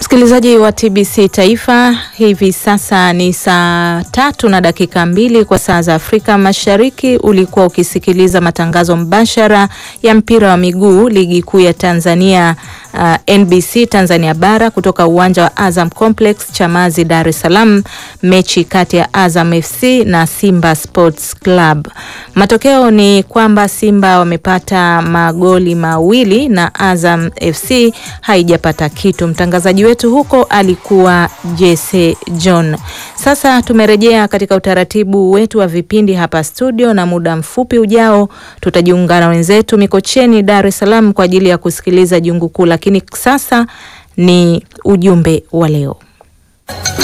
Msikilizaji wa TBC Taifa, hivi sasa ni saa tatu na dakika mbili kwa saa za Afrika Mashariki. Ulikuwa ukisikiliza matangazo mbashara ya mpira wa miguu ligi kuu ya Tanzania uh, NBC Tanzania bara kutoka uwanja wa Azam Complex Chamazi, Dar es Salaam, mechi kati ya Azam FC na Simba Sports Club. Matokeo ni kwamba Simba wamepata magoli mawili na Azam FC haijapata kitu. Mtangazaji wetu huko alikuwa Jesse John. Sasa tumerejea katika utaratibu wetu wa vipindi hapa studio, na muda mfupi ujao tutajiunga na wenzetu Mikocheni, Dar es Salaam kwa ajili ya kusikiliza jungu kuu, lakini sasa ni ujumbe wa leo.